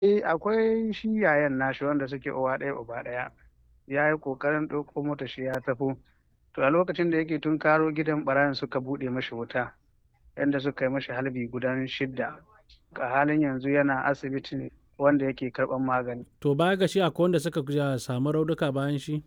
Eh, akwai shi yayan nashi wanda suke uwa ɗaya uba ɗaya. Ya yi ƙoƙarin ɗauko mota shi ya taho. To a lokacin da yake tunkaro gidan ɓarayin suka buɗe mashi wuta, yanda suka yi mashi halbi gudan shidda. A halin yanzu yana asibiti wanda yake karɓan magani. To baya ga shi akwai wanda suka ja samu raunuka bayan shi?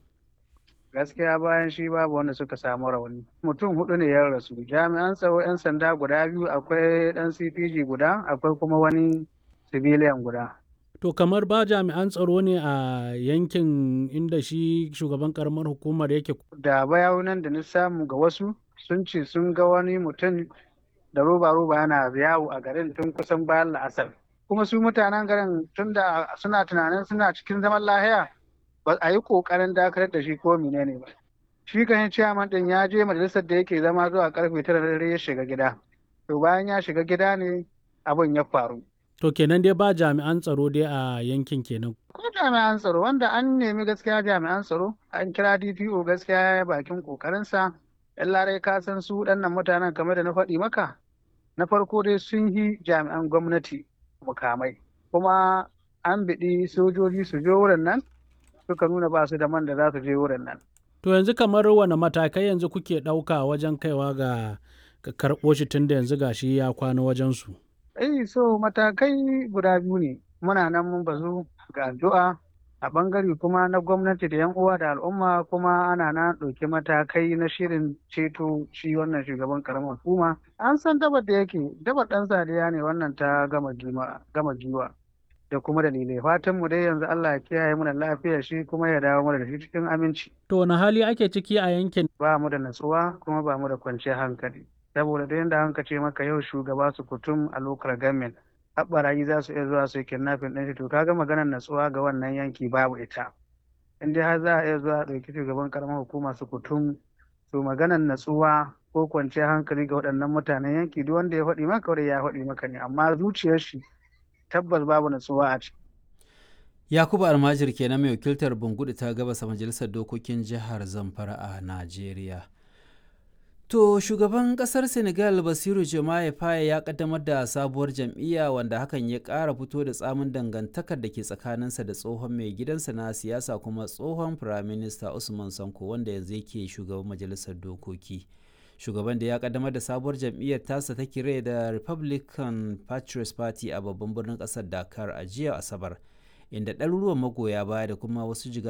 Gaskiya bayan shi babu wanda suka samu rauni. Mutum huɗu ne ya rasu. Jami'an tsaro 'yan sanda guda biyu, akwai ɗan CPG guda, akwai kuma wani civilian guda. To kamar ba jami'an tsaro ne a yankin inda shi shugaban ƙaramar hukumar yake? Da bayanan da na samu ga wasu sun ce sun ga wani mutum da roba-roba yana yawo a garin tun kusan bayan la'asar. Kuma su mutanen garin tun da suna tunanin suna cikin zaman lahiya ba a yi ƙoƙarin dakatar da shi ko menene ba. Shi kan ciyaman ɗin ya je majalisar da yake zama zuwa karfe tara na dare ya shiga gida. To bayan ya shiga gida ne abin ya faru. To kenan dai ba jami'an tsaro dai a yankin kenan. Ko jami'an tsaro wanda an nemi gaskiya jami'an tsaro an kira DPO gaskiya ya yi bakin ƙoƙarinsa. Yan larai ka san su waɗannan mutanen kamar da na faɗi maka. Na farko dai sun yi jami'an gwamnati mukamai. Kuma an biɗi sojoji su je wurin nan suka nuna ba su da man da za su je wurin nan. To yanzu kamar wane matakai yanzu kuke ɗauka wajen kaiwa ga ga karɓo shi tun da yanzu gashi ya kwana wajensu? Eh so matakai guda biyu ne. Muna nan mun bazu ga addu'a a ɓangare kuma na gwamnati da 'yan uwa da al'umma kuma ana na ɗauki matakai na shirin ceto shi wannan shugaban ƙaramar hukuma. An san dabar da yake dabar ɗan sadiya ne wannan ta gama giwa da kuma dalilai. Fatan mu dai yanzu Allah ya kiyaye mu da lafiyar shi kuma ya dawo mana da shi cikin aminci. To wani hali ake ciki a yankin? Ba mu da natsuwa kuma ba mu da kwanciyar hankali. Saboda da yadda hanka ce maka yau shugaba su kutum a lokar gamin. Haɓarayi za su iya zuwa su yi kidnapping ɗin shi to kaga maganar natsuwa ga wannan yanki babu ita. In dai har za a iya zuwa a ɗauki shugaban ƙaramar hukuma su kutum to maganar natsuwa ko kwanciyar hankali ga waɗannan mutanen yanki duk wanda ya faɗi maka wanda ya faɗi maka ne amma zuciyar shi tabbas babu natsuwa a ciki. Yakubu Almajir kenan mai wakiltar Bungudu ta gabasa majalisar dokokin jihar Zamfara a Najeriya. To shugaban kasar Senegal Basiru Jomaye Faye ya kaddamar da sabuwar jam'iyya wanda hakan ya ƙara fito da tsamin dangantakar da ke tsakaninsa da tsohon mai gidansa na siyasa kuma tsohon firaminista Usman Sanko wanda yanzu yake shugaban majalisar dokoki. Shugaban da ya kaddamar da sabuwar jam'iyyar tasa ta kire da Republican Patriots Party a babban birnin ƙasar Dakar a jiya Asabar. inda ɗaruruwan magoya baya da kuma wasu jiga